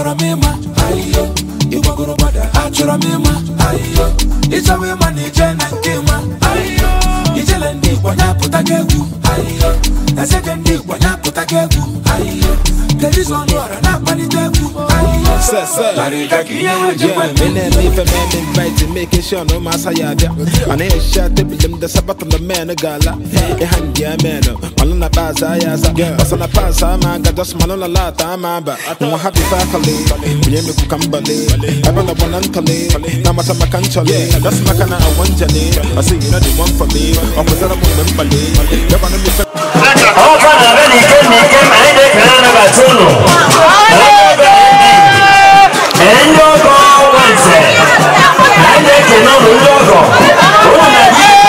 achọrọ m ịma ayiyo ịgbagoro gbada achọrọ m ịma ayiyo ịchọwa ịma na ije na nke ịma ayiyo ijele ndị igbo nyapụta gị egwu ayiyo ezeke ndị igbo nyapụta gị egwu ayiyo telivizọ ọnụ ọra na-akpalite egwu ayiyo Sir, sir. larịịga ka ihe ha ji Yeah, kwe me and me for man invite making sure no massa ya dia. And I shot the bill the sabat on the man gala. E hand ya man. Malona baza ya sa. Basana pasa man ga just malona la ta mamba. No happy family. We me ku kambale. I wanna one antale. Na mata makanchale. That's makana I want jale. I say you know the one for me. I'm with them mbale. Ya bana mi ọkwa na be n'ike n'ike ma anyị na-ekele anabata unu ee ndị ọgọ nwanze anyị na-ekele ụlọ ndị ọgọ ụlọ na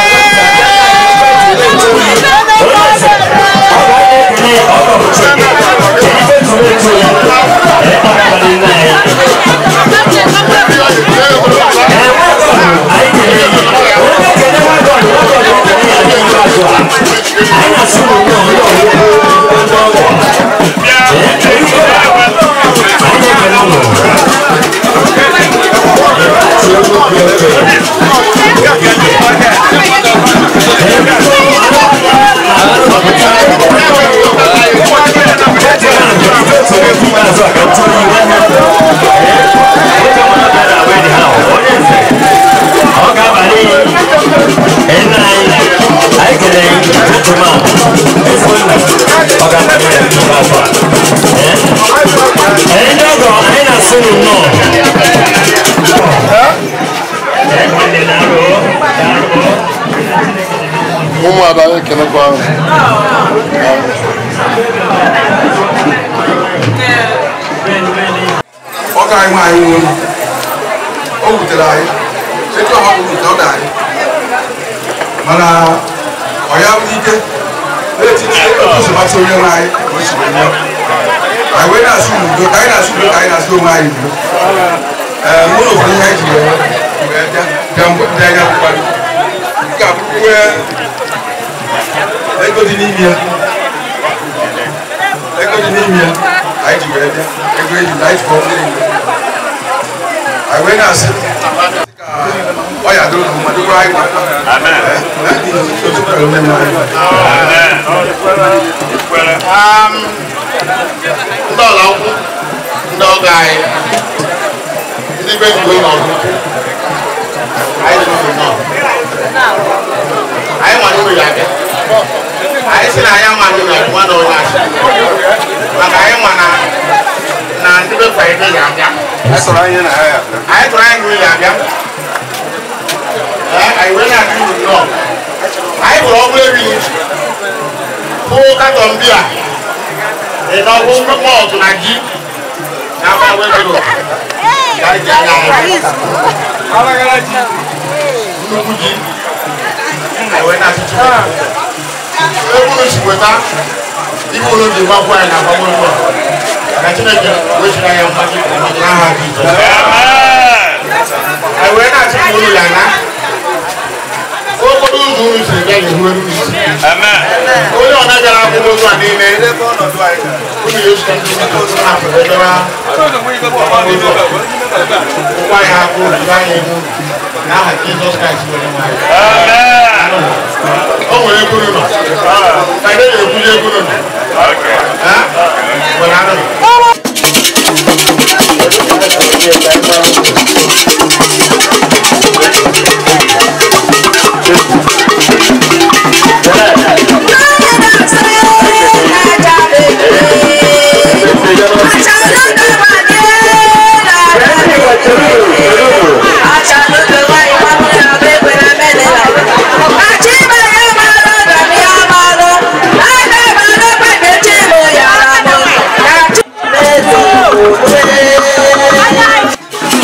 anyị na-asị ụlọ Ẹni ọgọ anyị na-asị nnọọ ụmụada ekelekwa ọ ga anyị nwaanyị nwụrụ o wutere anyị etu ọha bụ wute ọ dị anyị mana ọ ya bụ ike na-etinye ntụzimasị onye nwe anyị ka o si wee nye anyị wee na-asị n'udo ka anyị na-asị udo ka anyị na-asị onwe anyị udo ee mụ na ụfọdụ ihe anyị ji wee wee bịa bịa mgbe ndị anya kwụkwara nke a bụkwa ego dị n'ime ya ego dị n'ime ya anyị ji wee bịa ego eji anyị ji kpọọ ndị Igbo anyị wee na-asị ka ọ ya dịrị mma dịkwa anyị mma ndị ọla nkwụ ndị ọga anyị ndị be igwe n'ọdụ anyị dị n'ụlọ nọ anyị ma n'ụlọ ya abịa anyị si na anyị ama ndị na nwa na onye achị maka anyị ma na na ndị be fraịde ya abịa anyị tụrụ anyị n'ụlọ ya abịa Ee, anyị wee na-adị uru nnọọ anyị hụrụ ọgwụ erighị hụ katọn bia ịnọgwụ mọọtụ na ji na agba wegoro nnukwu ji anyị wee na-asị Chukwu ebunu si weta ihe unu ji gbakwa anyị na agbagbo ụlọ ka Chineke wee chiri anya mgbaji n'aha Jizọs anyị wee na-achị ka unu ya na okporo ụzọ unu siri bịa ga-ehu elu isi onye ọ na-agara akwụkwọ ozu a niile unu ya esite ndị ụzọ na-apụta edora ngwa ya akụ ozu anya elu n'aha Jizọs Kraịst nwere nwanyị o nwere ego nọ ka ị na-ekwuje ego nọ nwere anụ Thank you.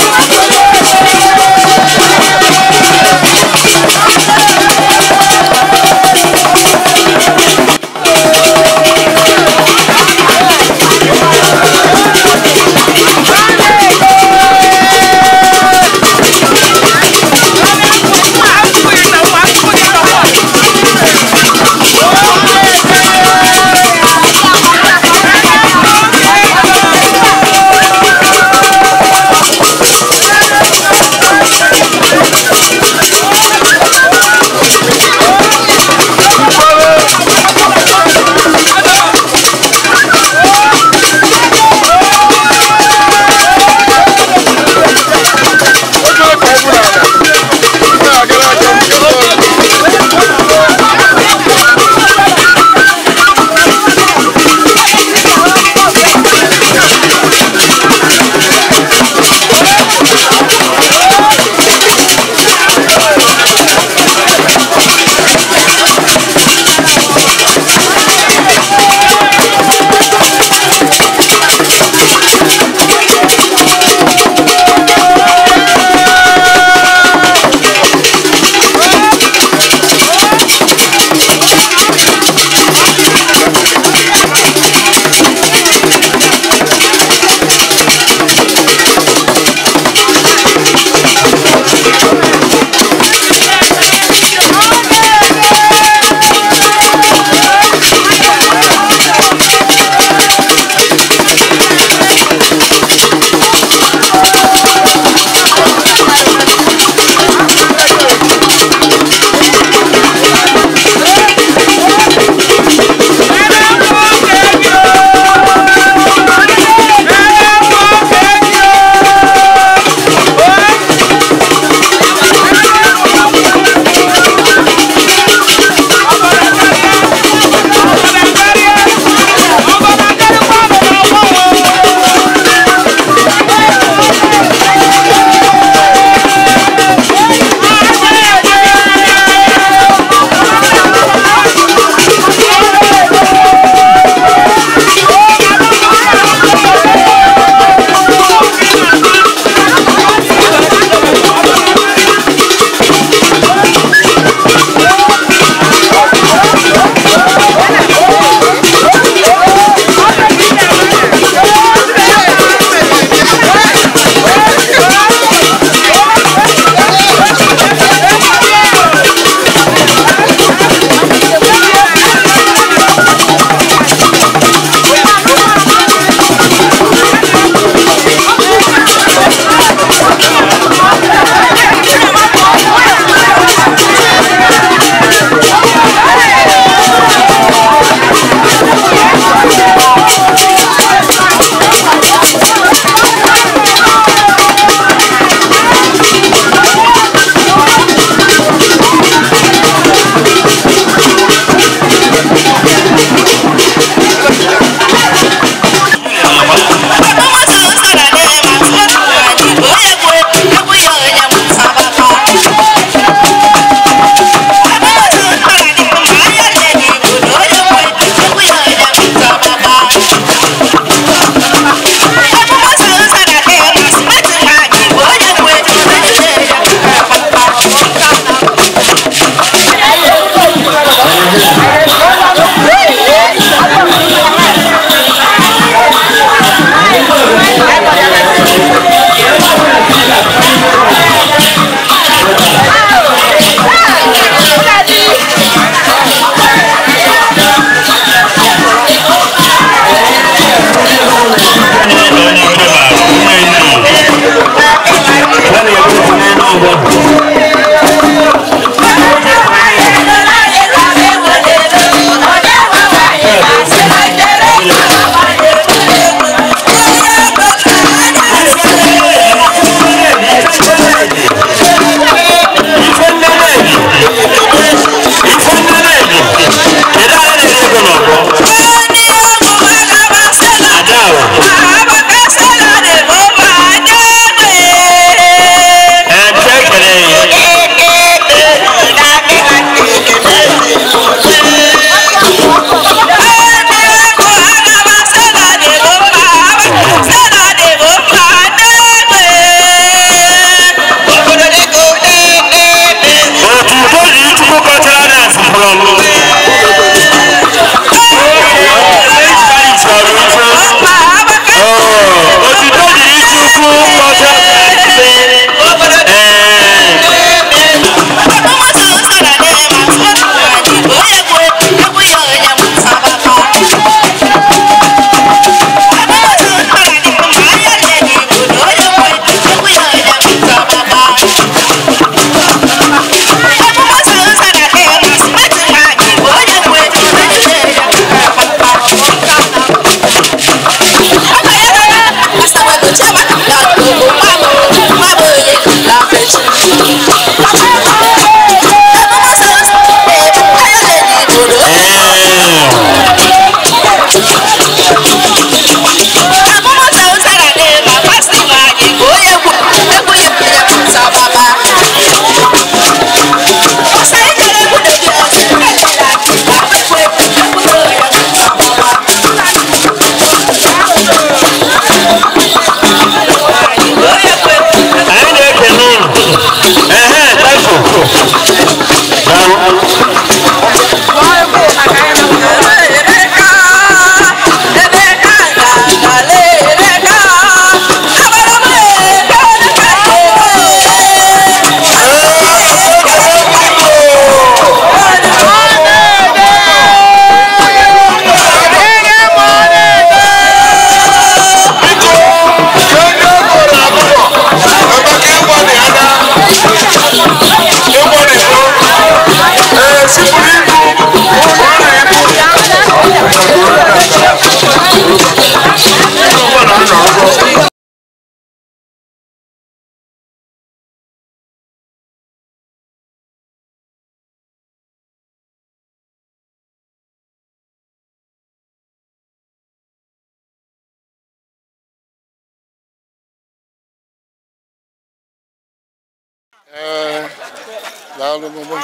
Ee, daalụ mama.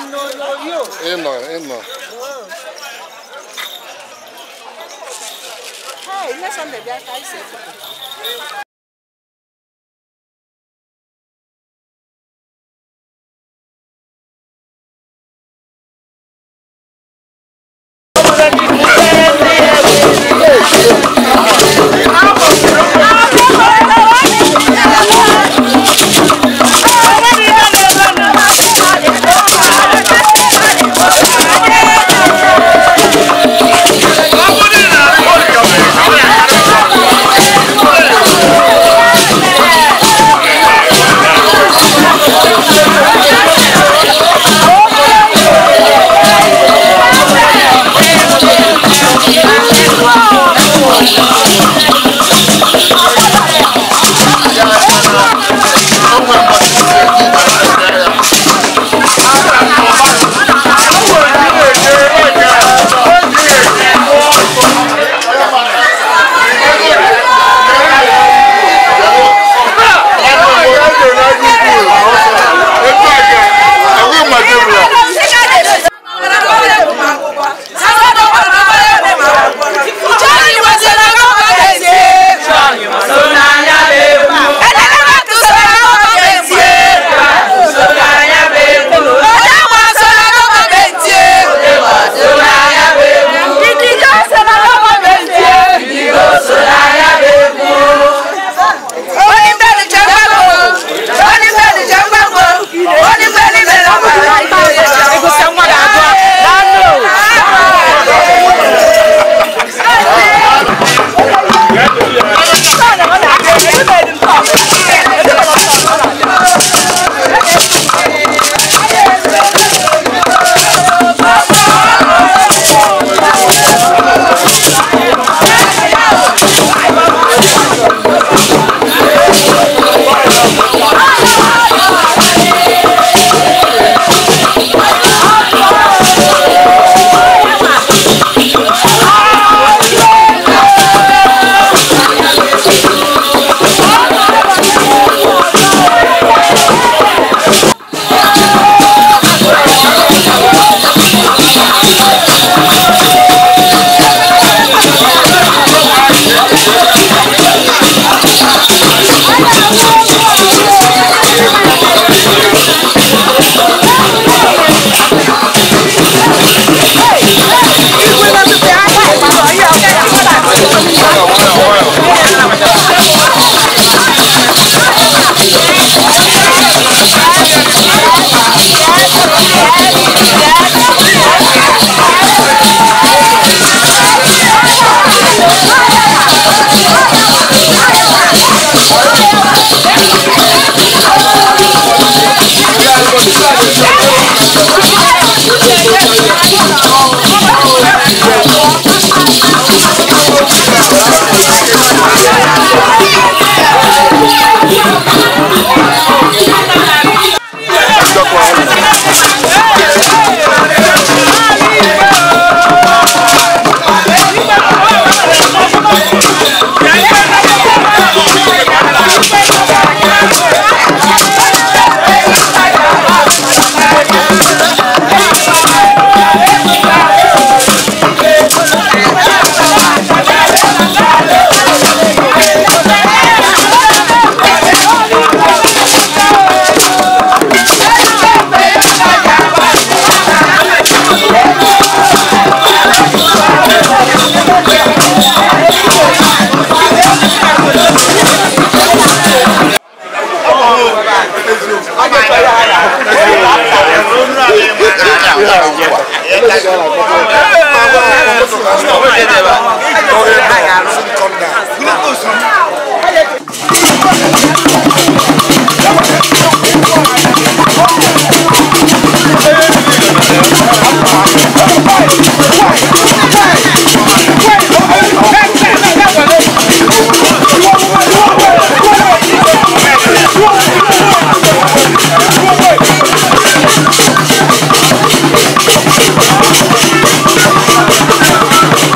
Ịnọ, ịnọ.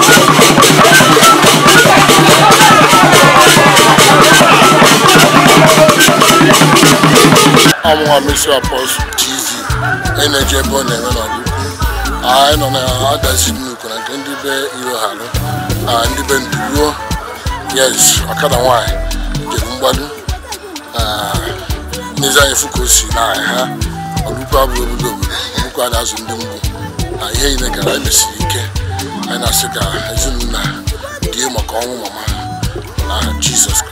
Thank ọmụnwa mesi apọs tv eneji ebe ọ na-eme n'ọlụkwu anyị nọ na adazi nnukwu na nke ndị be iro harụ na ndị be nduruo yes ọkada nwanyị jere mgbado n'ezi anyị fụ ka o si na ha ọlụkwu abụghị obodo obodo ọlụkwu a na-azụ ndị mgbu na ihe niile gara emesiri ike anyị na-asị ka ezinụlọ die maka ọnwụ mama ha na jizọs